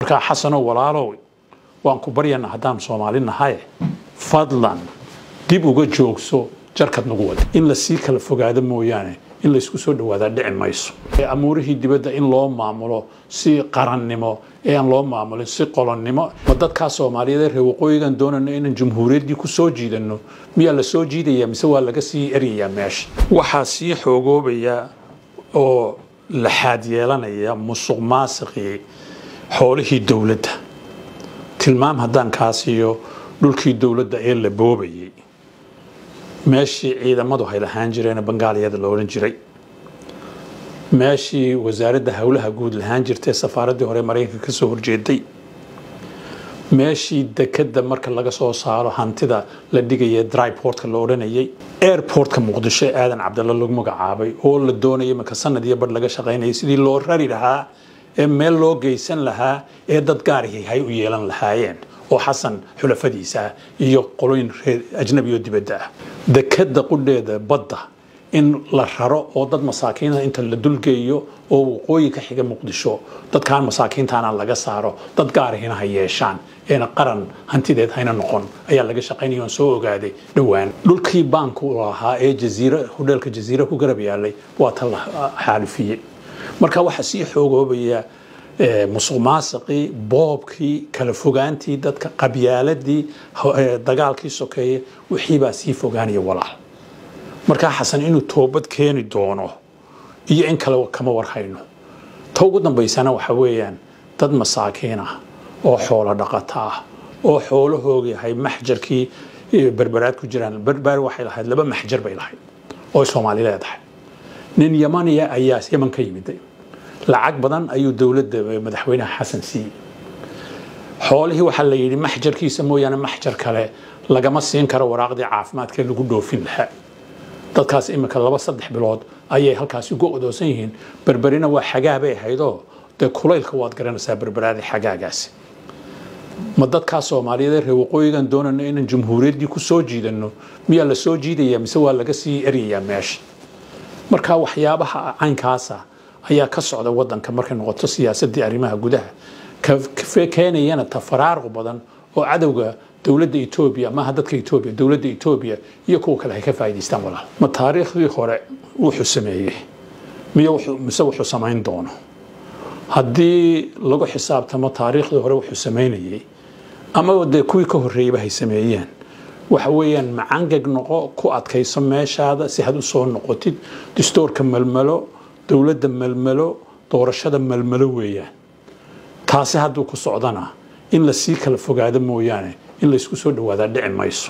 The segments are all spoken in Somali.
markaa xasanoo walaalow waan ku baryana haddaan soomaali nahaye fadlan dib uga joogso jarkad nagu wada in lasii kala fogaado mooyaane in laysku soo dhawaadaa dhici mayso amuurihii dibadda in loo maamulo si qarannimo ee aan loo maamulin si qolonnimo ma dadkaa soomaaliyeed ee reer waqooyigan doonayno inaan jamhuuriyaddii ku soo jiidanno miyaa la soo jiidaya mise waa laga sii eryayaa meesha waxaa sii xoogoobaya oo laxaad yeelanaya musuq maasiqii xoolihii dowladda tilmaam haddaan kaa siiyo dhulkii dowladda ee la boobayay meeshii ciidamadu hay lahaan jireen bangaaliyada la odhan jiray meeshii wasaaradda howlaha guud lahaan jirtay safaaraddii hore maraykanka ka soo horjeeday meeshii dekadda marka laga soo saaro hantida la dhigaya dryportka la odhanayay airportka muqdisho ee aadan cabdalla lagu magacaabay oo la doonayay marka sanad iyo badh laga shaqaynayay sidii loo rari lahaa ee meel loo geysan lahaa ee dad gaarihii hay u yeelan lahaayeen oo xasan xulafadiisa ah iyo qolooyin reer ajnabi oo dibadda ah dekadda qudheeda badda in la raro oo dad masaakiina inta la dulgeeyo oo waqooyi ka xiga muqdisho dadkaan masaakiintaana laga saaro dad gaarihina ha yeeshaan eena qaran hantideed hayna noqon ayaa laga shaqaynaya oon soo ogaaday dhowaan dhulkii baanku lahaa ee jaziira hodheelka jaziira ku garab yaalay waa ta la xaalifiyey marka waxaa sii xoogoobaya musuq maasiqii boobkii kala fogaantii dadka qabyaaladii dagaalkii sokeeye wixiibaa sii fogaanaya walaal markaa xasan inuu toobad keeni doono iyo in kale kama warhayno ta ugu dambaysana waxa weeyaan dad masaakiin ah oo xoolo dhaqato ah oo xoolahooga yahay maxjarkii berberaad ku jiraan berber waxay lahayd laba maxjar bay lahayd oo soomaali leedahay nin yamaniya ayaa yaman ka yimiday lacag badan ayuu dowladda madaxweynaha xasan siiyey xoolihii waxaa la yidhi maxjarkiisa mooyaane maxjar kale lagama siin karo waraaqdii caafimaadkee lagu dhoofin lahaa dadkaas iminka laba saddex bilood ayay halkaasi uga odoosan yihiin berberina waa xagaa bay ahaydoo dee kulaylka waad garanaysaa berberaadii xagaagaasi ma dadkaa soomaaliyeed ee reer waqooyigan doonayno inaan jamhuuriyaddii ku soo jiidanno miyaa la soo jiidaya mise waa laga sii eryayaa meesha marka waxyaabaha caynkaasa ayaa ka socda wadanka markay noqoto siyaasadii arrimaha gudaha keenayana tafaraaruq badan oo cadowga dowladda etoobiya maaha dadka etoobiya dowladda etoobiya iyo kuwa kale ay ka faa'idaystaan walaal ma taariikhdii hore wuxuu sameeyey miyo mise wuxuu samayn doono haddii lagu xisaabtamo taariikhdii hore wuxuu samaynayey ama dee kuwii ka horreeyeyba hay sameeyeen waxa weeyaan macangeg noqo ku adkayso meeshaada si had u soo noqotid distoorka melmelo dowladda melmelo doorashada melmelo weeyaan taasi hadduu ku socdana in lasii kala fogaado mooyaane in laysku soo dhawaadaa dhici mayso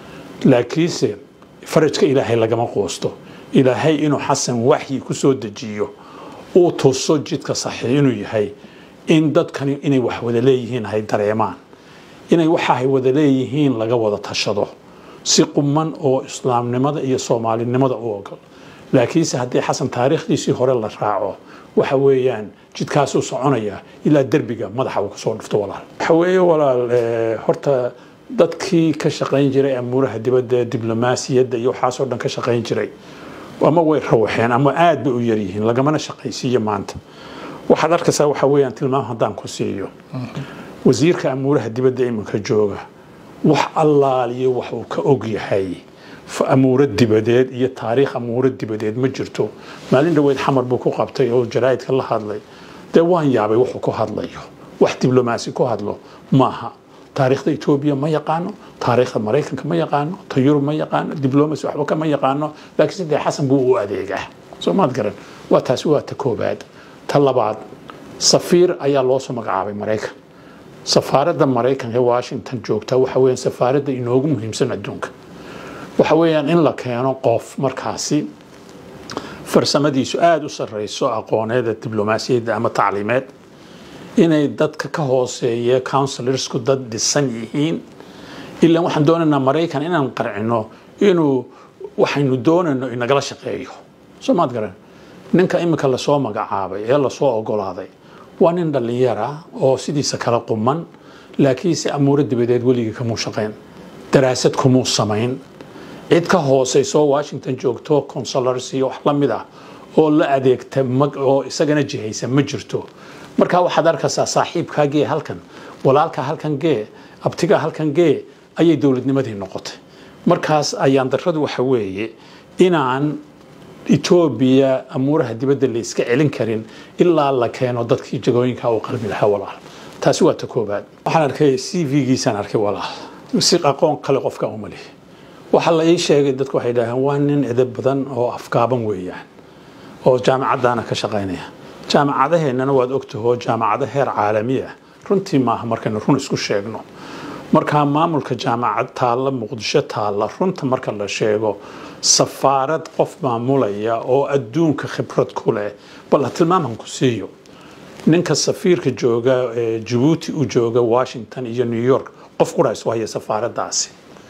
laakiinse farajka ilaahay lagama quusto ilaahay inuu xasan waxyi ku soo dejiyo uu tuso jidka saxiix inuu yahay in dadkani inay wax wada leeyihiin hay dareemaan inay waxahay wada leeyihiin laga wada tashado si quman oo islaamnimada iyo soomaalinimada u ogol laakiinse haddii xasan taariikhdiisii hore la raaco waxa weeyaan jidkaasuu soconaya ilaa derbiga madaxa uu kasoo dhufto walaal waxa weeye walaal horta dadkii ka shaqayn jiray amuuraha dibadda diblomaasiyadda iyo waxaasoo dhan ka shaqayn jiray ama way rawaxeen ama aad bay u yaryihiin lagamana shaqaysiiyo maanta waxaad arkaysaa waxa weeyaan tilmaam haddaan ku siiyo wasiirka amuuraha dibadda iminka jooga wax allaaliyo wax uu ka og yahay amuuro dibadeed iyo taariikh amuuro dibadeed ma jirto maalin dhaweyd xamar buu ku qabtay oo jaraa'idka la hadlay dee waan yaabay wuxuu ku hadlayo wax diblomaasi ku hadlo maaha taariikhda etoobiya ma yaqaano taariikhda maraykanka ma yaqaano ta yurub ma yaqaano diblomacy waxba kama yaqaano laakiin sidee xasan buu u adeegaa soo maad garan waa taasi waa ta koobaad ta labaad safiir ayaa loo soo magacaabay maraykan safaaradda maraykanka ee washington joogta waxa weeyaan safaaradda inoogu muhiimsan adduunka waxa weeyaan in la keeno qof markaasi farsamadiisu aada u sarreyso aqooneeda diblomaasiyadda ama tacliimeed inay dadka ka hooseeya counsilorsku dad dhisan yihiin ilaa waxaan doonaynaa maraykan inaan qarcino inuu waxaynu doonayno inagala shaqeeyo soo maad garan ninka iminka lasoo magacaabay ee lasoo ogolaaday waa nin dhallinyara oo sidiisa kala quman laakiinse amuuro dibadeed weligii kamuu shaqayn daraasad kumuu samayn cid ka hooseysoo washington joogto consulars iyo wax la mid ah oo la adeegta oo isagana jihaysa ma jirto markaa waxaad arkaysaa saaxiibkaa gee halkan walaalkaa halkan gee abtigaa halkan gee ayay dowladnimadii noqotay markaas ayaan darradu waxa weeye inaan etoobiya amuuraha dibadda la iska celin karin ilaa la keeno dadkii jagooyinka u qalbi lahaa walaal taasi waa ta koobaad waxaan arkay c v-giisaan arkay walaal si aqoon kale qofka uma lihi waxaa la ii sheegay dadku waxay dhaheen waa nin edeb badan oo afgaaban weeyaan oo jaamacaddaana ka shaqaynaya jaamacadaheennana waad ogtahoo jaamacado heer caalami ah runtii maaha markaynu run isku sheegno markaa maamulka jaamacad taalla muqdisho taalla runta marka la sheego safaarad qof maamulaya oo adduunka khibrad ku leh bal ha tilmaaman ku siiyo ninka safiirka jooga jabuuti u jooga washington iyo new york qof qura isu haya safaaraddaasi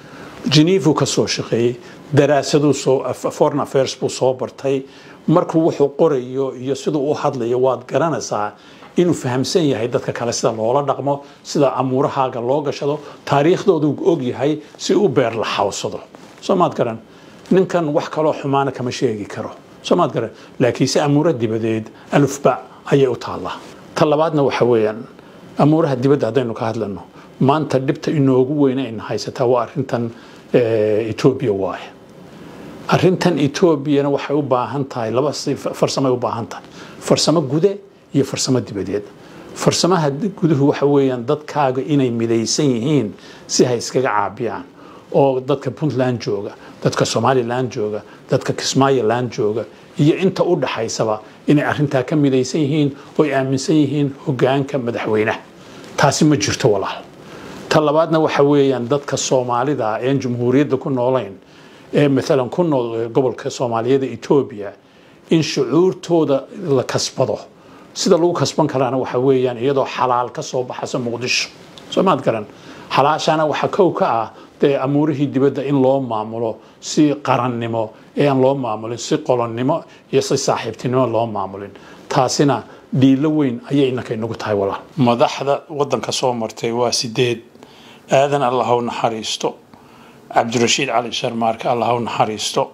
genevu ka soo shaqeeyey daraasaduu soo foreign affairs buu soo bartay markuu wuxuu qorayo iyo siduu u hadlayo waad garanaysaa inuu fahamsan yahay dadka kale sida loola dhaqmo sida amuurahaaga loo gashado taariikhdoodu og yahay si u beer la xawsado soo maad garan ninkan wax kaloo xumaana kama sheegi karo soo maad garan laakiinse amuuro dibadeed alufba ayay u taallaa ta labaadna waxa weeyaan amuuraha dibadda haddaynu ka hadlano maanta dhibta inoogu weyne ayna haysataa waa arrintan etoobiya waaye arrintan etoobiyana waxay u baahan tahay laba farsamay u baahan tahay farsamo gude iyo farsamo dibadeed farsamaha guduhu waxa weeyaan dadkaaga inay midaysan yihiin si hay iskaga caabiyaan oo dadka puntland jooga dadka somalilan jooga dadka kismaayoland jooga iyo inta u dhaxaysaba inay arrintaa ka midaysan yihiin oo ay aaminsan yihiin hogaanka madaxweynaha taasi ma jirto walaal ta labaadna waxa weeyaan dadka soomaalida een jumhuuriyadda ku noolayn ee maalan ku nool gobolka soomaaliyeed etoobiya in shucuurtooda la kasbado sida lagu kasban karaana waxa weeyaan iyadoo xalaal ka soo baxaysa muqdisho soo maad garan xalaashana waxa kow ka ah dee amuurihii dibadda in loo maamulo si qarannimo ee aan loo maamulin si qolonnimo iyo si saaxiibtinimo loo maamulin taasina dhiilo weyn ayay inanka inagu tahay walaal madaxda waddanka soo martay waa sideed aadan allah u naxariisto cabdirashiid cali sharmaarke allah u naxariisto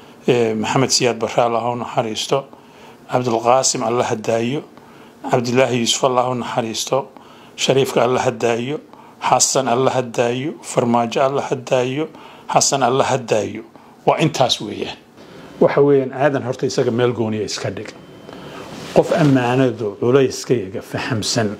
maxamed siyaad barre allah u naxariisto cabdulqaasim alla hadaayo cabdilaahi yuusuf allah u naxariisto shariifka alla hadaayo xasan alla hadaayo farmaajo alla hadaayo xasan alla hadaayo waa intaas weeyaan waxa weeyaan aadan horta isaga meel gooniya iska dhig qof ammaanadu culayskayaga fahamsan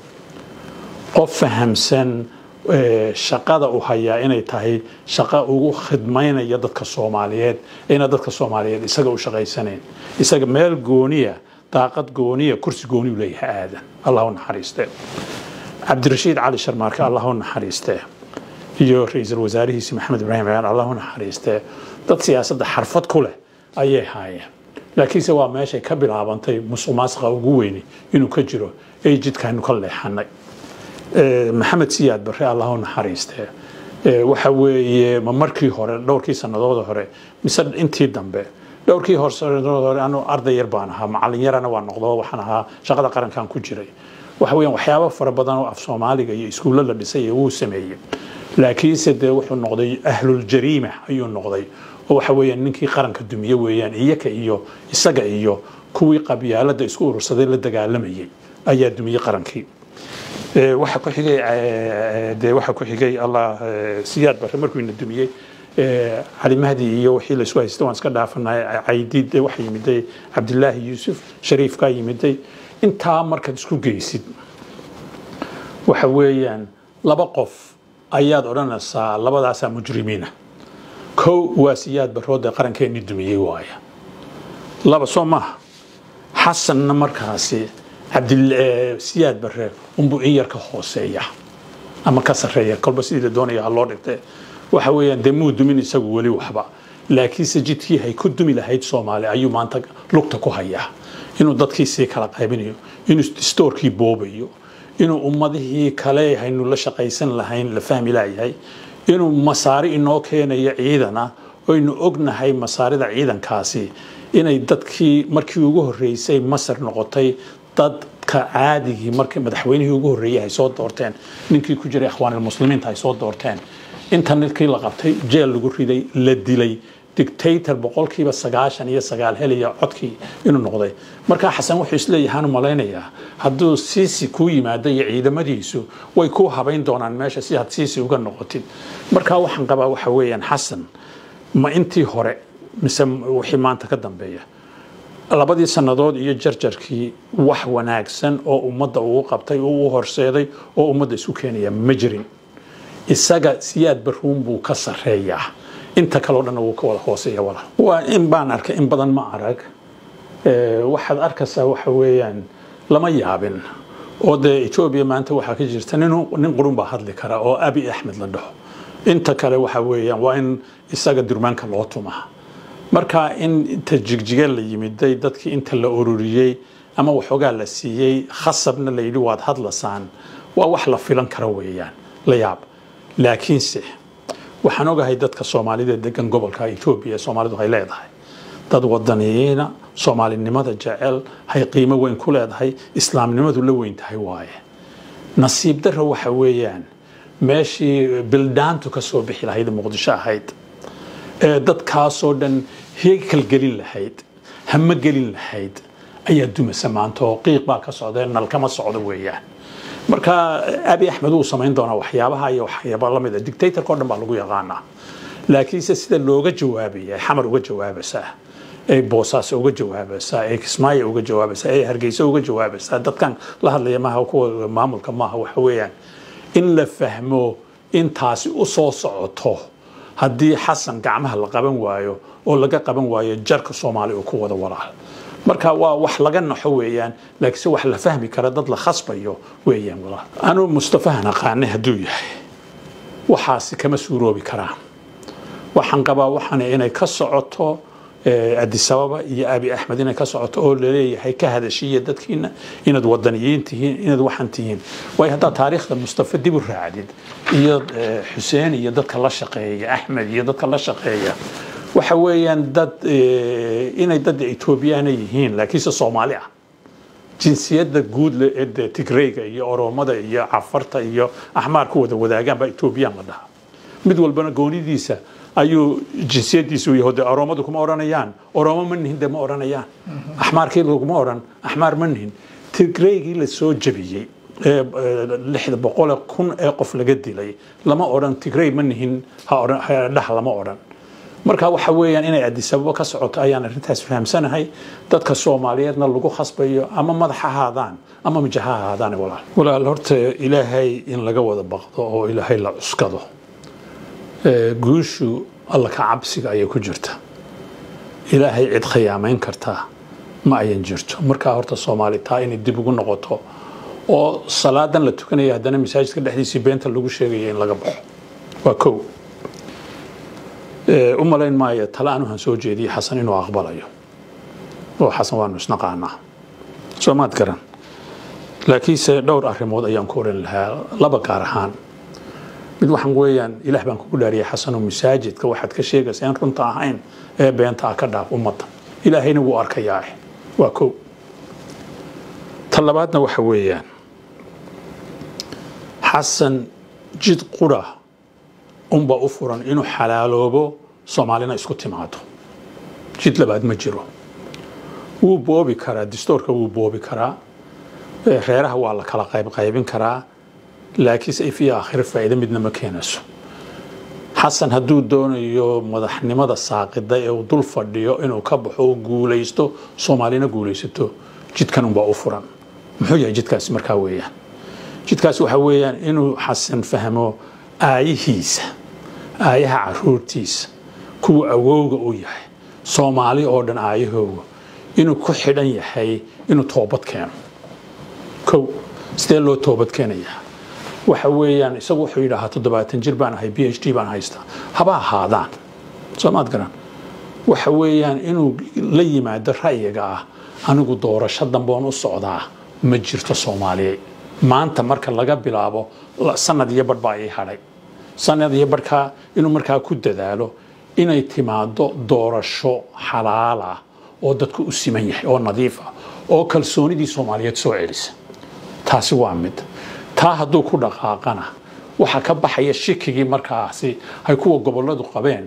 qof fahamsan shaqada u hayaa inay tahay shaqo ugu khidmaynaya dadka soomaaliyeed ina dadka soomaaliyeed isaga u shaqaysanayn isaga meel gooniya daaqad gooniya kursi gooniyu leeyahay aadan allah u naxariiste cabdirashiid cali sharmaarke allah u naxariiste iyo ra-iisul wasaarihiisi maxamed ibraahim ciyaan allah u naxariiste dad siyaasadda xarfad ku leh ayay haayeen laakiinse waa meeshay ka bilaabantay musuq maasqa ugu weyni inuu ka jiro ee jidkaaynu ka leexanay maxamed siyaad barre allah u naxariiste waxa weeye ma markii hore dhowrkii sanadooda hore mise intii dambe dhowrkii horsanadooda hore anu arday yar baan ahaa macallin yarana waa noqdo waxaan ahaa shaqada qarankan ku jiray waxa weeyaan waxyaabo fara badan oo af soomaaliga iyo iskuulla la dhisay ee wuu sameeyey laakiinse dee wuxuu noqday ahluljariima ayuu noqday oo waxa weeyaan ninkii qaranka dumiye weeyaan iyaka iyo isaga iyo kuwii qabyaalada isku urursaday la dagaalamayay ayaa dumiyey qarankii waxa ku xigay dee waxa ku xigay allah siyaad barre markuu ina dumiyey cali mahdi iyo wixii la isku haystay waan iska dhaafanay caydiid waxa yimiday cabdilaahi yuusuf shariifkaa yimiday intaa markaad isku geysid waxa weeyaan laba qof ayaad odhanaysaa labadaasaa mujrimiina kow waa siyaad barroodee qarankeennii dumiyey waaya laba soo maaha xasanna markaasi cabdisiyaad barre unbuu in yar ka hooseeya ama ka sarreeya kolba sidii la doonaya ha loo dhigtee waxa weeyaan dee muu dumin isagu weli waxba laakiinse jidkii hay ku dumi lahayd soomaali ayuu maanta lugta ku hayaa inuu dadkii sii kala qaybinayo inuu stoorkii boobayo inuu ummadihii kale haynu la shaqaysan lahayn la fahmi laayahay inuu masaari inoo keenayo ciidana oynu ognahay masaarida ciidankaasi inay dadkii markii ugu horreysay masar noqotay dadka caadigii markii madaxweynihii ugu horreeyay ay soo doorteen ninkii ku jiray akhwaanilmuslimiinta ay soo doorteen inta ninkii la qabtay jeel lagu riday la dilay dictator boqolkiiba sagaashan iyo sagaal helaya codkii inuu noqday markaa xasan wuxuu isleeyahaan u malaynayaa hadduu siisi kuu yimaado iyo ciidamadiisu way kuu habayn doonaan meesha si aad siisi uga noqotid markaa waxaan qabaa waxa weeyaan xasan ma intii hore mise wixii maanta ka dambeeya labadii sannadood iyo jarjarkii wax wanaagsan oo ummadda uu qabtay oo u horseeday oo ummadda isu keenaya ma jirin isaga siyaad baruun buu ka sarreeyaa inta kaleo dhanna wuu ka wada hooseeya walaal waa in baan arkay in badan ma arag waxaad arkaysaa waxa weeyaan lama yaabin oo dee etoobiya maanta waxaa ka jirta nin qurun baa hadli kara oo abi axmed la dhaho inta kale waxa weeyaan waa in isaga durmaanka loo tumaa marka in inta jigjige la yimiday dadkii inta la ururiyey ama waxoogaa la siiyey khasabna la yidhi waad hadlasaan waa wax la filan kara weeyaan la yaab laakiinse waxaan ogahay dadka soomaalida degan gobolka etoobiya soomaalidu hay leedahay dad wadaniyiina soomaalinimada jecel hay qiimo weyn ku leedahay islaamnimadu la weyn tahay waaye nasiib darra waxa weeyaan meeshii bildaantu ka soo bixi lahayd muqdisho ahayd ee dadkaasoo dhan heekal gelin lahayd hama gelin lahayd ayaa dumasa maanta oo qiiq baa ka socda nalkama socdo weeyaan marka abi axmed wuu samayn doonaa waxyaabaha iyo waxyaaba lamid a dictatorka o dhan baa lagu yaqaanaa laakiinse sida looga jawaabaya xamar uga jawaabaysaa ee boosaas uga jawaabaysaa ee kismaayo uga jawaabaysaa ee hargeysa uga jawaabaysaa dadkan la hadlaya maaha kuwa maamulka maaha waxa weeyaan in la fahmo intaasi u soo socoto haddii xasan gacmaha la qaban waayo oo laga qaban waayo jarka soomaali uu ku wada walaal marka waa wax laga naxo weeyaan laakiinse wax la fahmi kara dad la khasbayo weeyaan walaal anuu mustafahan aqaane hadduu yahay waxaasi kama suuroobi karaan waxaan qabaa waxaan inay ka socoto adisababa iyo abi axmed inay ka socoto oo laleeyahay ka hadashiya dadkiina inaad wadaniyiin tihiin inaad waxaan tihiin waayo haddaad taariikhda mustafa dib u raacdid iyo xuseen iyo dadka la shaqeeya axmed iyo dadka la shaqeeya waxa weeyaan dad inay dad etoobiyaana yihiin laakiinse soomaali ah jinsiyadda guud ee tigreyga iyo oromada iyo cafarta iyo axmaar ku wada wadaagaan baa etoobiyaan la dhahaa mid walbana goonidiisa ayuu jinsiyadiisu yahay de oromadu kuma odhanayaan oromo ma nihin de ma odhanayaan axmaarkii laguma odhan axmaar ma nihin tigreygii la soo jabiyey ee lixda boqole kun ee qof laga dilay lama odhan tigrey ma nihin hadhah lama odhan marka waxa weeyaan inay adisababo ka socoto ayaan arrintaas fahamsanahay dadka soomaaliyeedna lagu khasbayo ama madax ahaadaan ama majaha ahaadaan walaal walaal horta ilaahay in laga wada baqdo oo ilaahay la cuskado guushu alla ka cabsiga ayay ku jirta ilaahay cid khiyaamayn kartaa ma ayan jirto markaa horta soomaali taa inay dib ugu noqoto oo salaadan la tukanaya haddana masaajidka dhexdiisii beenta lagu sheegaya in laga baxo waa kow u malayn maayo tale aan waxaan soo jeediyey xasan inuu aqbalayo oo xasan waanu isnaqaanaa soomaad garan laakiinse dhowr arrimood ayaan ku oran lahaa laba gaar ahaan mid waxaan weeyaan ilaah baan kugu dhaariyay xasanoo masaajidka waxaad ka sheegaysa in runta ahayn ee beenta ah ka dhaaf ummadda ilaahayna wuu arkayaa waa kow ta labaadna waxa weeyaan xasan jid qura unbaa u furan inuu xalaaloobo soomaalina isku timaado jid labaad ma jiro wuu boobi karaa distoorka wuu boobi karaa reeraha waa la kala qaybqaybin karaa laakiinse if iyo aakhiro faa'iido midna ma keenayso xasan hadduu doonayo madaxnimada saaqida ee uu dul fadhiyo inuu ka baxo oo guulaysto soomaalina guulaysato jidkan unbaa u furan muxuu yahay jidkaasi markaa weeyaan jidkaasi waxaa weeyaan inuu xasan fahmo aayihiisa aayaha caruurtiisa kuwa awowga u yahay soomaali oo dhan aayahooga inuu ku xidhan yahay inuu toobad keeno kow sidee loo toobad keenayaa waxa weeyaan isagu wuxuu yidhaahaa toddobaatan jir baan ahay b h d baan haystaa haba ahaadaan soomaad garan waxa weeyaan inuu la yimaado ra'yiga ah anigu doorasho damboon u socdaa ma jirto soomaaliya maanta marka laga bilaabo sanad iyo badh baa ii hadhay sanad iyo badhkaa inuu markaa ku dadaalo inay timaado doorasho xalaal ah oo dadku u siman yahay oo nadiif ah oo kalsoonidii soomaaliyeed soo celisa taasi waa mid taa hadduu ku dhaqaaqana waxaa ka baxaya shikigii markaasi ay kuwa gobolladu qabeen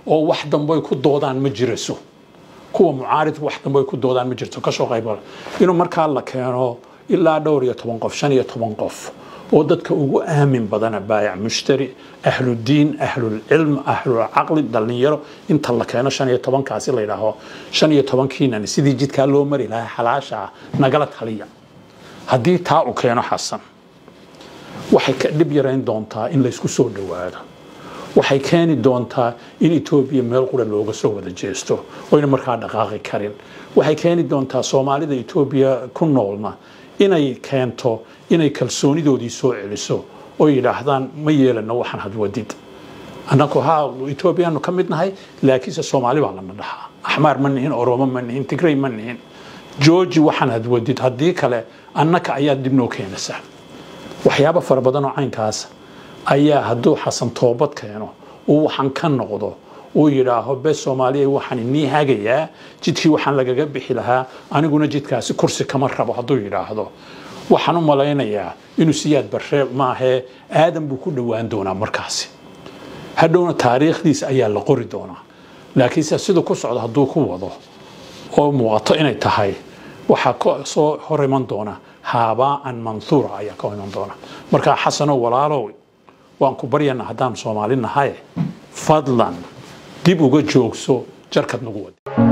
oo wax dambe ay ku doodaan ma jirayso kuwa mucaaridka wax dambe ay ku doodaan ma jirto kasoo qayb inuu markaa la keeno ilaa dhowr iyo toban qof shan iyo toban qof oo dadka ugu aamin badana baayac mushtari ahludiin ahlulcilm ahlulcaqli dhallinyaro inta la keeno shan iyo tobankaasi la yidhaaho shan iyo tobankiinan sidii jidkaa loo mari lahaa xalaasha ah nagala taliya haddii taa uu keeno xasan waxay ka dhib yarayn doontaa in laysku soo dhowaado waxay keeni doontaa in etoobiya meel qura looga soo wada jeesto oyna markaa dhaqaaqi karin waxay keeni doontaa soomaalida etoobiya ku noolna inay keento inay kalsoonidoodii soo celiso oo yidhaahdaan ma yeelano waxaan hadwadid annagu ha etoobiyaanu ka mid nahay laakiinse soomaali baa lana dhahaa axmaar ma nihin oromo ma nihin tigrey ma nihin georgi waxaan hadwadid haddii kale annaka ayaa dib noo keenaysaa waxyaabo fara badan oo caynkaas ayaa hadduu xasan toobad keeno uu waxaan ka noqdo uu yidhaaho bes soomaaliya waxaan inii hagayaa jidkii waxaan lagaga bixi lahaa aniguna jidkaasi kursi kama rabo hadduu yidhaahdo waxaan u malaynayaa inuu siyaad barre maahee aadan buu ku dhowaan doonaa markaasi hadhowna taariikhdiisa ayaa la qori doonaa laakiinse siduu ku socdo hadduu ku wado oo muuqato inay tahay waxaa ka soo hor iman doona haabaa'an manhuura ayaa ka iman doona markaa xasanow walaalow waan ku baryana haddaan soomaali nahay fadlan dib uga joogso jarkad nagu wadi